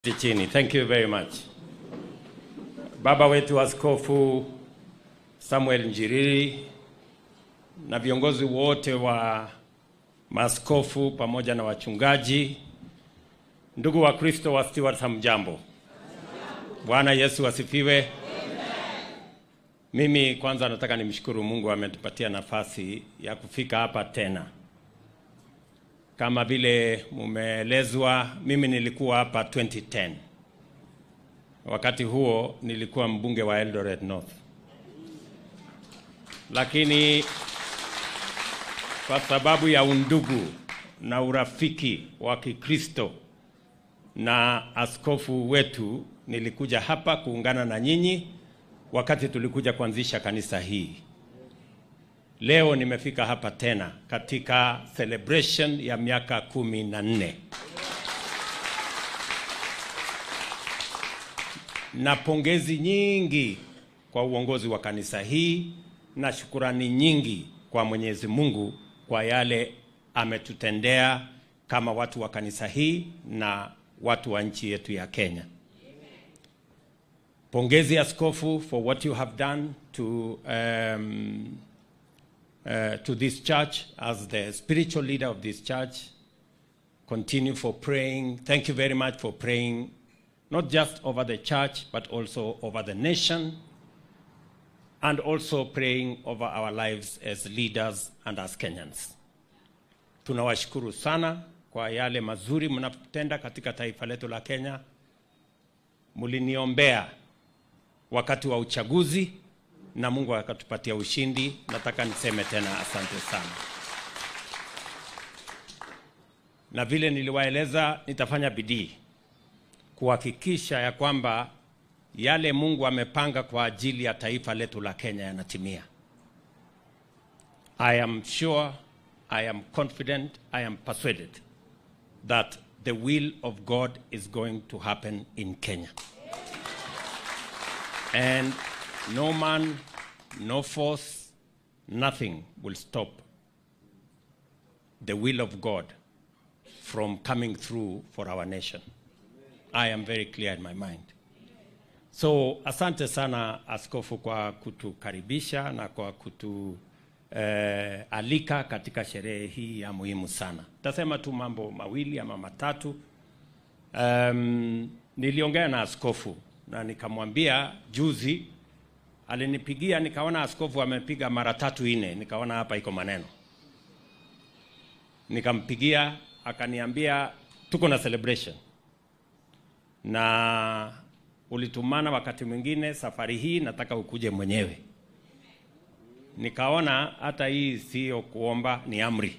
chini. Thank you very much. Baba wetu Askofu Samuel Njiriri na viongozi wote wa maaskofu pamoja na wachungaji, ndugu wa Kristo wa Stewart, hamjambo? Bwana Yesu asifiwe. Mimi kwanza nataka nimshukuru Mungu ametupatia nafasi ya kufika hapa tena. Kama vile mumeelezwa, mimi nilikuwa hapa 2010. Wakati huo nilikuwa mbunge wa Eldoret North, lakini kwa sababu ya undugu na urafiki wa Kikristo na askofu wetu, nilikuja hapa kuungana na nyinyi wakati tulikuja kuanzisha kanisa hii. Leo nimefika hapa tena katika celebration ya miaka kumi na nne na pongezi nyingi kwa uongozi wa kanisa hii na shukurani nyingi kwa Mwenyezi Mungu kwa yale ametutendea kama watu wa kanisa hii na watu wa nchi yetu ya Kenya. Pongezi askofu for what you have done to um, uh, to this church as the spiritual leader of this church. Continue for praying. Thank you very much for praying, not just over the church, but also over the nation, and also praying over our lives as leaders and as Kenyans. Tunawashukuru sana kwa yale mazuri mnatenda katika taifa letu la Kenya. Mliniombea wakati wa uchaguzi na Mungu akatupatia ushindi. Nataka niseme tena asante sana, na vile niliwaeleza, nitafanya bidii kuhakikisha ya kwamba yale Mungu amepanga kwa ajili ya taifa letu la Kenya yanatimia. I am sure, I am confident, I am persuaded that the will of God is going to happen in Kenya. And no man, no force, nothing will stop the will of God from coming through for our nation. I am very clear in my mind. So asante sana askofu kwa kutukaribisha na kwa kutu eh, alika katika sherehe hii ya muhimu sana. Tasema tu mambo mawili ama matatu. Um, niliongea na askofu na nikamwambia juzi alinipigia nikaona askofu amepiga mara tatu nne, nikaona hapa iko maneno. Nikampigia akaniambia tuko na celebration na ulitumana wakati mwingine, safari hii nataka ukuje mwenyewe. Nikaona hata hii sio kuomba, ni amri.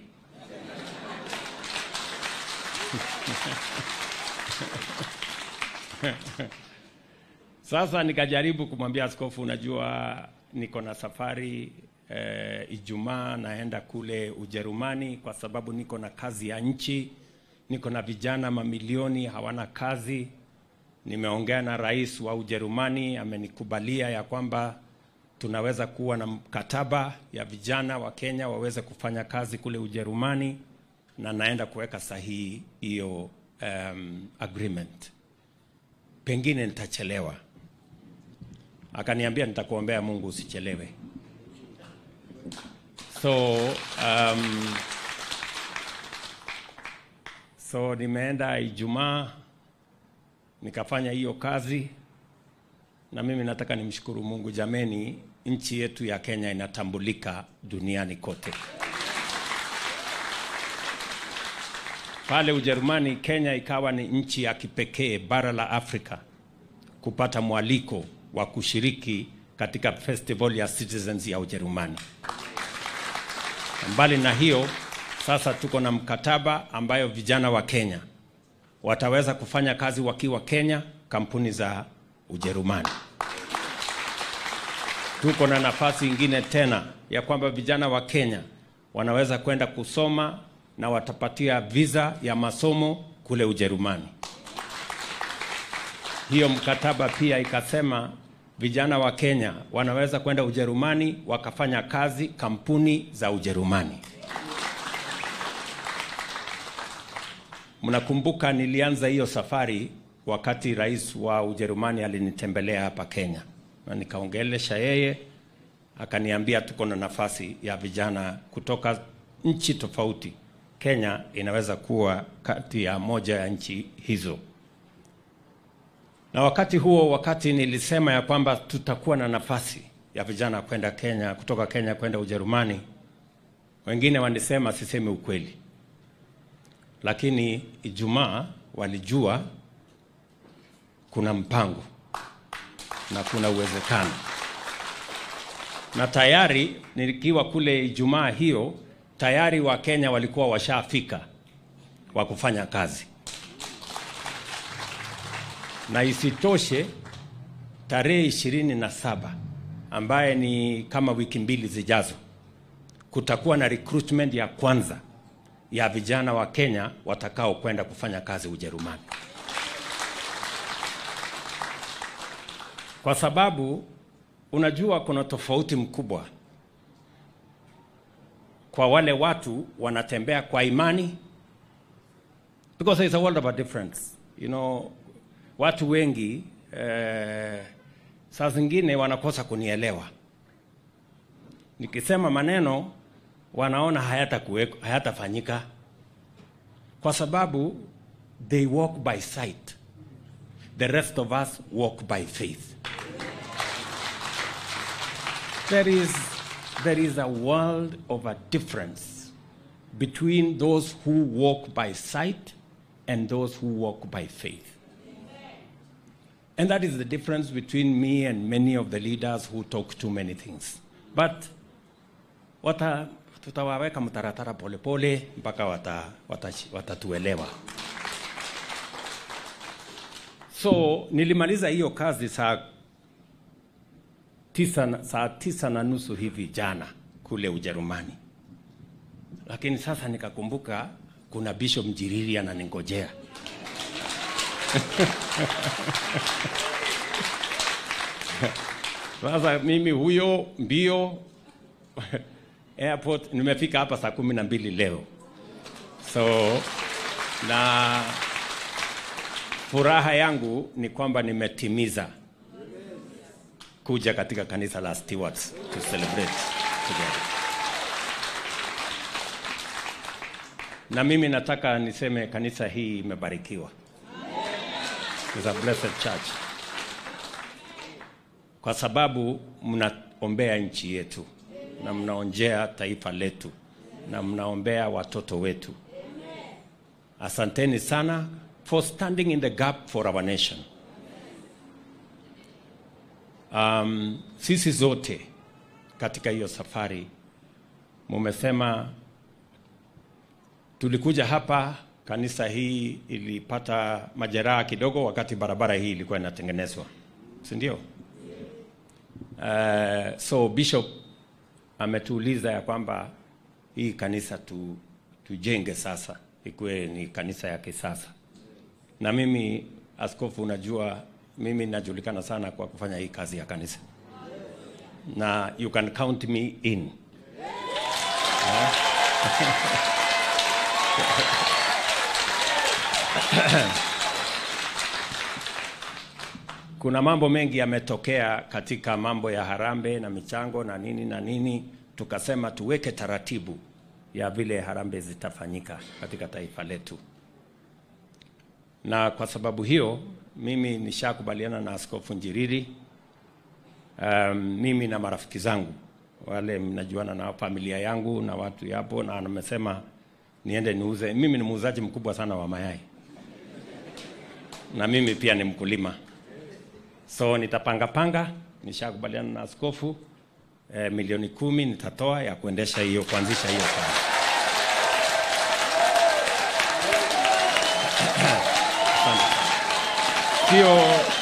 Sasa nikajaribu kumwambia askofu, unajua niko na safari eh, Ijumaa naenda kule Ujerumani kwa sababu niko na kazi ya nchi, niko na vijana mamilioni hawana kazi. Nimeongea na rais wa Ujerumani, amenikubalia ya kwamba tunaweza kuwa na mkataba ya vijana wa Kenya waweze kufanya kazi kule Ujerumani, na naenda kuweka sahihi hiyo um, agreement. Pengine nitachelewa. Akaniambia nitakuombea Mungu usichelewe. So um, so nimeenda Ijumaa nikafanya hiyo kazi, na mimi nataka nimshukuru Mungu. Jameni, nchi yetu ya Kenya inatambulika duniani kote. Pale Ujerumani, Kenya ikawa ni nchi ya kipekee bara la Afrika kupata mwaliko wa kushiriki katika festival ya Citizens ya Ujerumani. Mbali na hiyo, sasa tuko na mkataba ambayo vijana wa Kenya wataweza kufanya kazi wakiwa Kenya, kampuni za Ujerumani. Tuko na nafasi ingine tena ya kwamba vijana wa Kenya wanaweza kwenda kusoma na watapatia visa ya masomo kule Ujerumani. Hiyo mkataba pia ikasema vijana wa Kenya wanaweza kwenda Ujerumani wakafanya kazi kampuni za Ujerumani. Mnakumbuka nilianza hiyo safari wakati rais wa Ujerumani alinitembelea hapa Kenya, na nikaongelesha yeye, akaniambia tuko na nafasi ya vijana kutoka nchi tofauti. Kenya inaweza kuwa kati ya moja ya nchi hizo. Na wakati huo, wakati nilisema ya kwamba tutakuwa na nafasi ya vijana kwenda Kenya, kutoka Kenya kwenda Ujerumani, wengine walisema sisemi ukweli, lakini Ijumaa walijua kuna mpango na kuna uwezekano, na tayari nikiwa kule Ijumaa hiyo, tayari Wakenya walikuwa washafika wa kufanya kazi, na isitoshe tarehe ishirini na saba ambaye ni kama wiki mbili zijazo, kutakuwa na recruitment ya kwanza ya vijana wa Kenya watakao kwenda kufanya kazi Ujerumani, kwa sababu unajua kuna tofauti mkubwa kwa wale watu wanatembea kwa imani, because there is a world of a difference you know, watu wengi eh, saa zingine wanakosa kunielewa nikisema maneno wanaona hayatakuweko hayatafanyika kwa sababu they walk by sight the rest of us walk by faith there is there is a world of a difference between those who walk by sight and those who walk by faith and that is the difference between me and many of the leaders who talk too many things but wata tutawaweka mtaratara polepole mpaka wata, wata, watatuelewa. So nilimaliza hiyo kazi saa tisa, na- saa tisa na nusu hivi jana kule Ujerumani, lakini sasa nikakumbuka kuna Bishop Mjiriri ananingojea. Sasa mimi huyo mbio airport nimefika hapa saa kumi na mbili leo so na furaha yangu ni kwamba nimetimiza kuja katika kanisa la Stewards to celebrate together. Na mimi nataka niseme kanisa hii imebarikiwa. It's a blessed church. Kwa sababu mnaombea nchi yetu na mnaonjea taifa letu na mnaombea watoto wetu. Asanteni sana for standing in the gap for our nation. Um, sisi zote katika hiyo safari mumesema tulikuja hapa, kanisa hii ilipata majeraha kidogo wakati barabara hii ilikuwa inatengenezwa, si ndio? Uh, so bishop ametuuliza ya kwamba hii kanisa tu, tujenge sasa ikuwe ni kanisa ya kisasa. Na mimi askofu, unajua mimi najulikana sana kwa kufanya hii kazi ya kanisa, na you can count me in. Kuna mambo mengi yametokea katika mambo ya harambe na michango na nini na nini, tukasema tuweke taratibu ya vile harambe zitafanyika katika taifa letu, na kwa sababu hiyo mimi nishakubaliana na Askofu Njiriri. Um, mimi na marafiki zangu wale mnajuana na familia yangu na watu yapo, na amesema niende niuze. Mimi ni muuzaji mkubwa sana wa mayai na mimi pia ni mkulima so nitapanga panga, nishakubaliana na askofu eh, milioni kumi nitatoa ya kuendesha hiyo kuanzisha hiyo kazi. Asante. Sio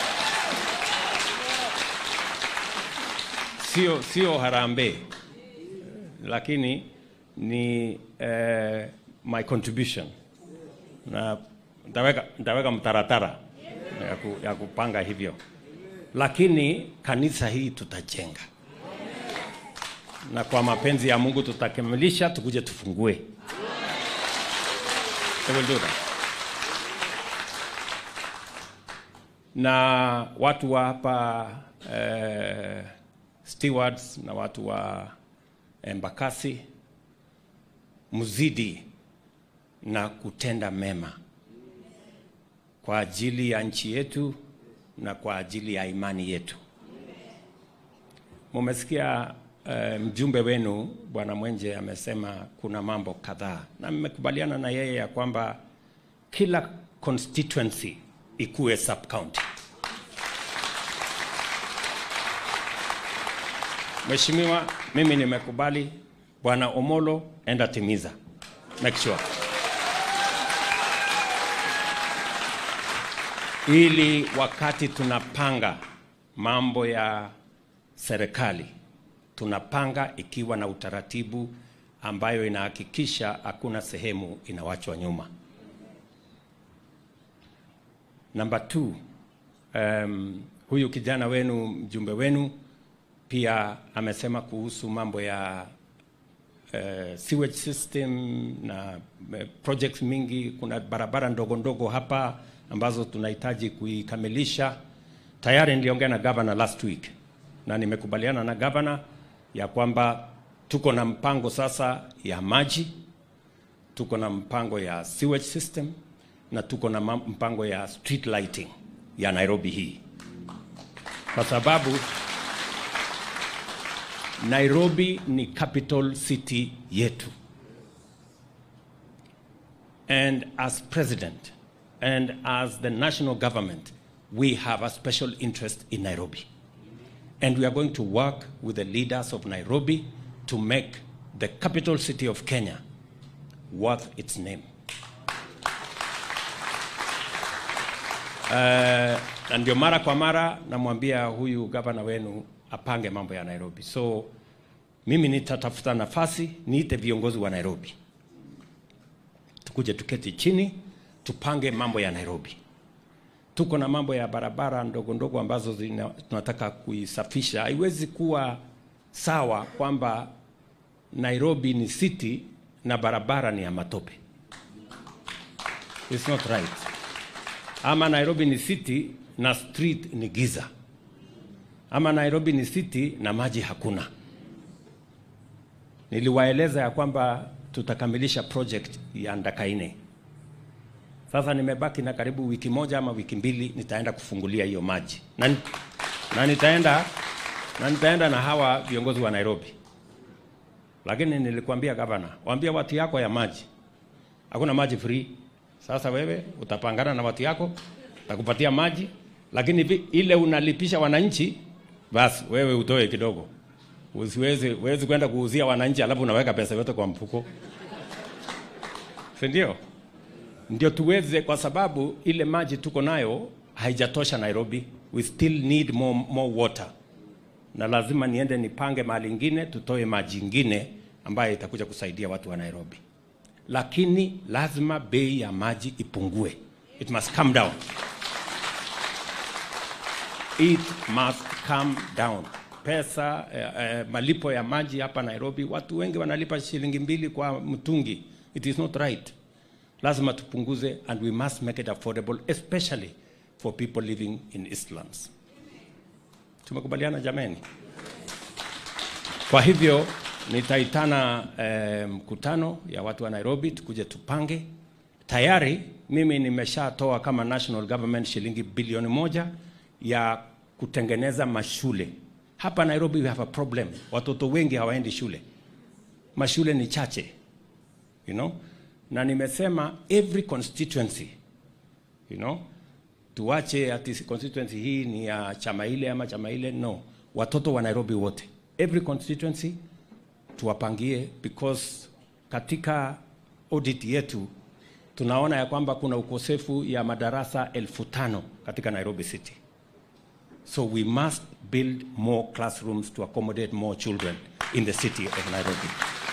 sio sio harambee, lakini ni eh, my contribution na nitaweka nitaweka mtaratara ya, ku, ya kupanga hivyo, lakini kanisa hii tutajenga na kwa mapenzi ya Mungu tutakamilisha, tukuje tufungue. We will do that. na watu wa hapa eh, stewards na watu wa Embakasi, mzidi na kutenda mema kwa ajili ya nchi yetu na kwa ajili ya imani yetu. Mumesikia uh, mjumbe wenu Bwana Mwenje amesema kuna mambo kadhaa, na mmekubaliana na yeye ya kwamba kila constituency ikuwe sub county. Mheshimiwa, mimi nimekubali. Bwana Omolo, enda timiza, make sure ili wakati tunapanga mambo ya serikali tunapanga ikiwa na utaratibu ambayo inahakikisha hakuna sehemu inawachwa nyuma. Number two, um, huyu kijana wenu mjumbe wenu pia amesema kuhusu mambo ya uh, sewage system na uh, projects mingi. Kuna barabara ndogo ndogo hapa ambazo tunahitaji kuikamilisha. Tayari niliongea na governor last week na nimekubaliana na governor ya kwamba tuko na mpango sasa ya maji, tuko na mpango ya sewage system na tuko na mpango ya street lighting ya Nairobi hii, kwa sababu Nairobi ni capital city yetu, and as president and as the national government we have a special interest in Nairobi. And we are going to work with the leaders of Nairobi to make the capital city of Kenya worth its name. Uh, na ndio mara kwa mara namwambia huyu gavana wenu apange mambo ya Nairobi. So mimi nitatafuta nafasi niite viongozi wa Nairobi, tukuje tuketi chini tupange mambo ya Nairobi. Tuko na mambo ya barabara ndogo ndogo ambazo zina, tunataka kuisafisha. Haiwezi kuwa sawa kwamba Nairobi ni city na barabara ni ya matope. It's not right. Ama Nairobi ni city na street ni giza. Ama Nairobi ni city na maji hakuna. Niliwaeleza ya kwamba tutakamilisha project ya Ndakaine. Sasa nimebaki na karibu wiki moja ama wiki mbili, nitaenda kufungulia hiyo maji na, na nitaenda na nitaenda na hawa viongozi wa Nairobi, lakini nilikwambia gavana, waambie watu yako ya maji, hakuna maji free. Sasa wewe utapangana na watu yako, takupatia maji, lakini ile unalipisha wananchi, basi wewe utoe kidogo. Usiwezi uwezi kwenda kuuzia wananchi alafu unaweka pesa yote kwa mfuko, si ndio? ndio tuweze, kwa sababu ile maji tuko nayo haijatosha Nairobi. We still need more, more water, na lazima niende nipange mahali ingine tutoe maji ingine ambayo itakuja kusaidia watu wa Nairobi, lakini lazima bei ya maji ipungue. It must come down. It must come down. Pesa eh, eh, malipo ya maji hapa Nairobi, watu wengi wanalipa shilingi mbili kwa mtungi. It is not right lazima tupunguze and we must make it affordable especially for people living in Eastlands. Tumekubaliana jameni? Kwa hivyo nitaitana eh, mkutano ya watu wa Nairobi tukuje tupange. Tayari mimi nimeshatoa kama national government shilingi bilioni moja ya kutengeneza mashule hapa Nairobi. We have a problem, watoto wengi hawaendi shule, mashule ni chache, you know na nimesema every constituency you know, tuache ati constituency hii ni ya chama ile ama chama ile. No, watoto wa Nairobi wote, every constituency tuwapangie, because katika audit yetu tunaona ya kwamba kuna ukosefu ya madarasa elfu tano katika Nairobi City, so we must build more classrooms to accommodate more children in the city of Nairobi.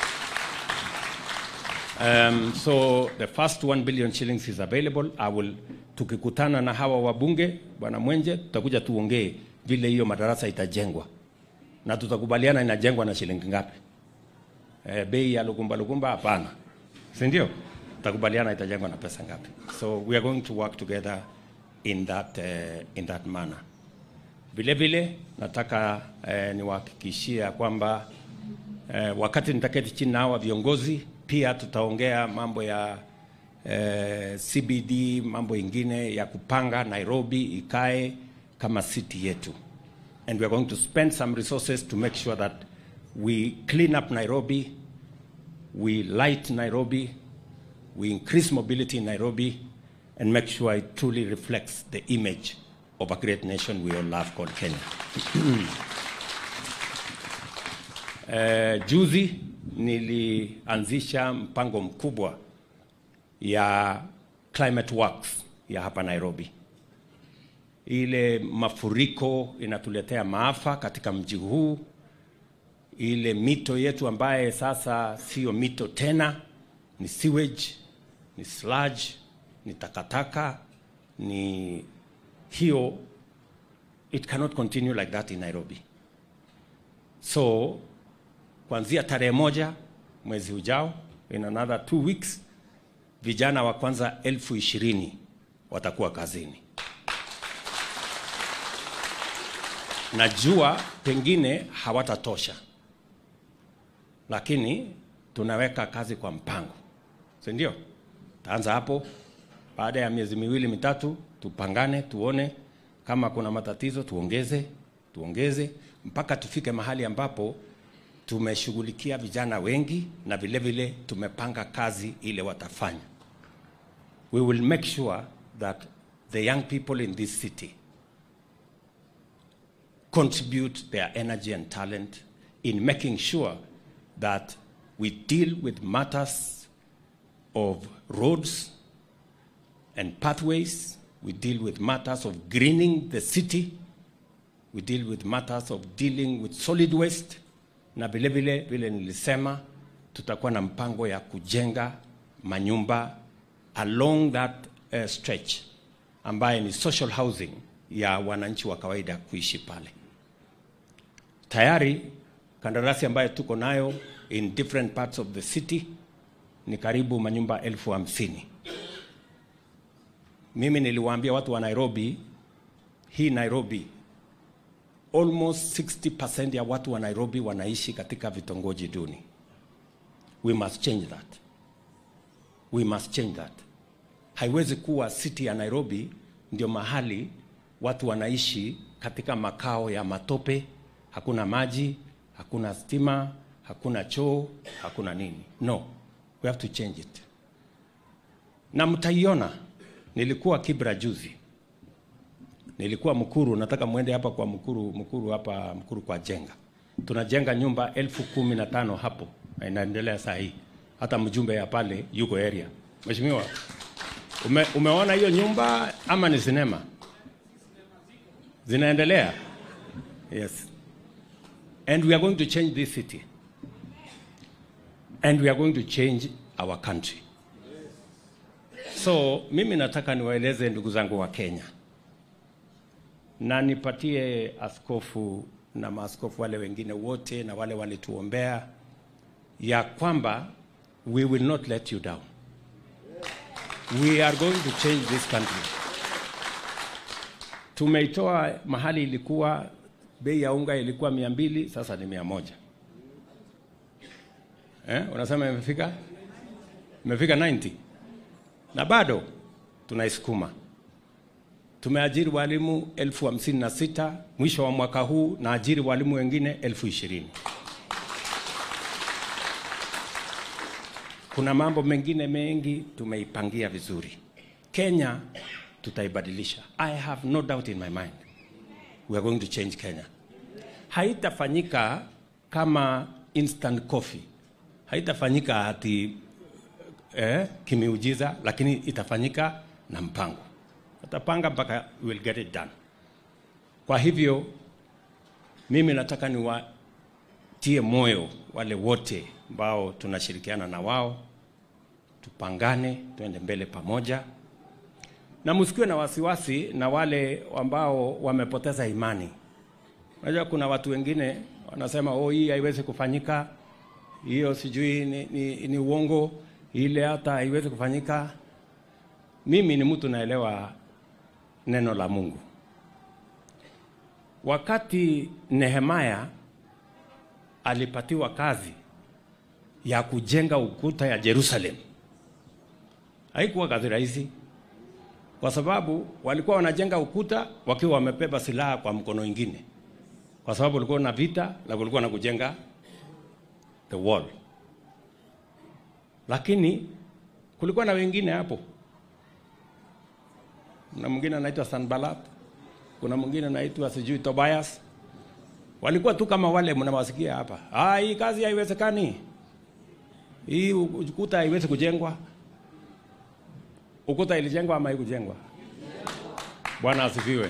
Um, so the first 1 billion shillings is available. I will tukikutana na hawa wabunge bwana Mwenje, tutakuja tuongee vile hiyo madarasa itajengwa na tutakubaliana inajengwa na shilingi ngapi. Eh, bei ya lukumba lukumba hapana, si ndio? Tutakubaliana itajengwa na pesa ngapi. So we are going to work together in that, uh, in that manner. Vile vile nataka eh, niwahakikishia kwamba eh, wakati nitaketi chini na hawa viongozi pia tutaongea mambo ya eh, CBD, mambo ingine ya kupanga Nairobi ikae kama city yetu, and we are going to spend some resources to make sure that we clean up Nairobi, we light Nairobi, we increase mobility in Nairobi, and make sure it truly reflects the image of a great nation we all love called Kenya. Eh, juzi nilianzisha mpango mkubwa ya climate works ya hapa Nairobi. Ile mafuriko inatuletea maafa katika mji huu, ile mito yetu ambaye sasa sio mito tena, ni sewage, ni sludge, ni takataka, ni hiyo, it cannot continue like that in Nairobi. So kuanzia tarehe moja mwezi ujao, in another two weeks, vijana wa kwanza elfu ishirini watakuwa kazini. Najua pengine hawatatosha, lakini tunaweka kazi kwa mpango, si ndio? Taanza hapo, baada ya miezi miwili mitatu, tupangane, tuone kama kuna matatizo, tuongeze tuongeze mpaka tufike mahali ambapo tumeshughulikia vijana wengi na vile vile tumepanga kazi ile watafanya. We will make sure that the young people in this city contribute their energy and talent in making sure that we deal with matters of roads and pathways, we deal with matters of greening the city, we deal with matters of dealing with solid waste, na vile vile vile nilisema tutakuwa na mpango ya kujenga manyumba along that uh, stretch ambaye ni social housing ya wananchi wa kawaida kuishi pale. Tayari kandarasi ambayo tuko nayo in different parts of the city ni karibu manyumba elfu hamsini. Mimi niliwaambia watu wa Nairobi, hii Nairobi almost 60% ya watu wa Nairobi wanaishi katika vitongoji duni. We must change that. We must change that. Haiwezi kuwa city ya Nairobi ndio mahali watu wanaishi katika makao ya matope, hakuna maji, hakuna stima, hakuna choo, hakuna nini. No, we have to change it. Na mtaiona, nilikuwa Kibra juzi nilikuwa Mkuru, nataka mwende hapa kwa Mkuru, Mkuru hapa Mkuru kwa jenga, tunajenga nyumba elfu kumi na tano hapo na inaendelea saa hii. Hata mjumbe ya pale yuko area. Mheshimiwa, ume, umeona hiyo nyumba ama ni sinema zinaendelea? Yes, and we are going to change this city and we are going to change our country. So mimi nataka niwaeleze ndugu zangu wa Kenya na nipatie askofu na maaskofu wale wengine wote na wale walituombea ya kwamba we will not let you down. We are going to change this country. Tumeitoa mahali ilikuwa bei ya unga ilikuwa mia mbili, sasa ni mia moja. Eh, unasema imefika imefika 90 na bado tunaisukuma tumeajiri walimu elfu hamsini na sita mwisho wa mwaka huu na ajiri walimu wengine elfu ishirini kuna mambo mengine mengi tumeipangia vizuri kenya tutaibadilisha i have no doubt in my mind we are going to change kenya haitafanyika kama instant coffee haitafanyika hati eh, kimiujiza lakini itafanyika na mpango atapanga mpaka we'll get it done. Kwa hivyo mimi nataka niwatie moyo wale wote ambao tunashirikiana na wao, tupangane, tuende mbele pamoja, na msikiwe na wasiwasi na wale ambao wamepoteza imani. Unajua kuna watu wengine wanasema oh, hii haiwezi kufanyika, hiyo sijui ni, ni, ni uongo, ile hata haiwezi kufanyika. Mimi ni mtu naelewa neno la Mungu. Wakati Nehemaya alipatiwa kazi ya kujenga ukuta ya Jerusalem, haikuwa kazi rahisi, kwa sababu walikuwa wanajenga ukuta wakiwa wamebeba silaha kwa mkono ingine, kwa sababu walikuwa na vita na kulikuwa na kujenga the wall, lakini kulikuwa na wengine hapo. Kuna mwingine anaitwa Sanballat, kuna mwingine anaitwa sijui Tobias. Walikuwa tu kama wale mnawasikia hapa, ah, hii kazi haiwezekani, hii ukuta haiwezi kujengwa. Ukuta ilijengwa ama haikujengwa? Bwana asifiwe.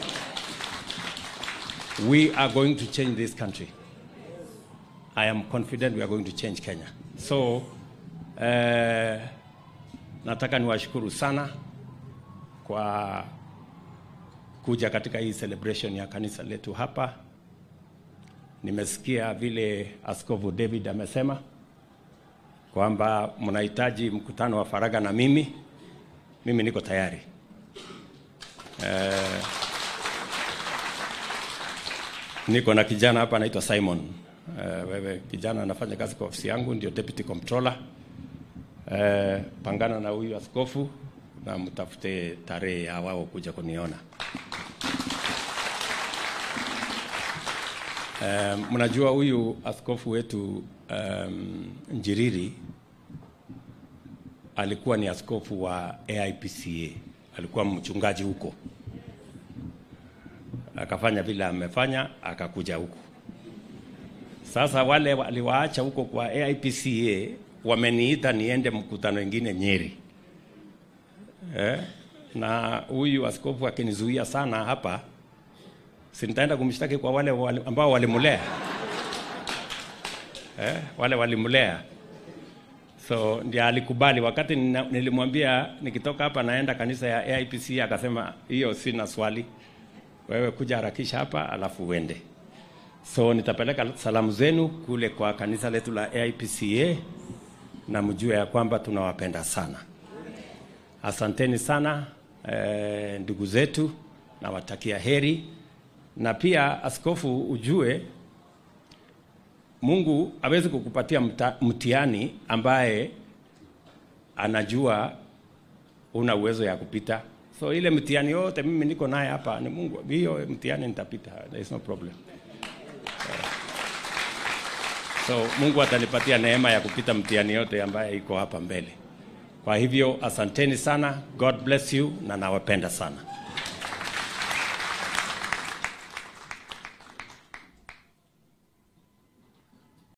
We are going to change this country. I am confident we are going to change Kenya. So eh, nataka niwashukuru sana kwa kuja katika hii celebration ya kanisa letu hapa. Nimesikia vile Askofu David amesema kwamba mnahitaji mkutano wa faragha na mimi. Mimi niko tayari. Eh, niko na kijana hapa anaitwa Simon. Eh, wewe kijana anafanya kazi kwa ofisi yangu, ndio deputy comptroller. Eh, pangana na huyu askofu na mtafute tarehe ya wao kuja kuniona. Um, mnajua huyu askofu wetu um, Njiriri alikuwa ni askofu wa AIPCA, alikuwa mchungaji huko, akafanya vile amefanya, akakuja huko. Sasa wale waliwaacha huko kwa AIPCA wameniita niende mkutano wengine Nyeri eh? na huyu askofu akinizuia sana hapa si nitaenda kumshtaki kwa wale, wale ambao walimulea eh, wale walimulea. So ndiye alikubali. Wakati nina, nilimwambia nikitoka hapa naenda kanisa ya AIPC, akasema hiyo sina swali, wewe kuja harakisha hapa alafu uende. So nitapeleka salamu zenu kule kwa kanisa letu la AIPCA na mjue ya kwamba tunawapenda sana. Asanteni sana eh, ndugu zetu, nawatakia heri na pia askofu, ujue Mungu hawezi kukupatia mta, mtihani ambaye anajua una uwezo ya kupita. So ile mtihani yote mimi niko naye hapa ni Mungu, hiyo mtihani nitapita, there is no problem. So Mungu atanipatia neema ya kupita mtihani yote ambaye iko hapa mbele. Kwa hivyo asanteni sana, God bless you na nawapenda sana.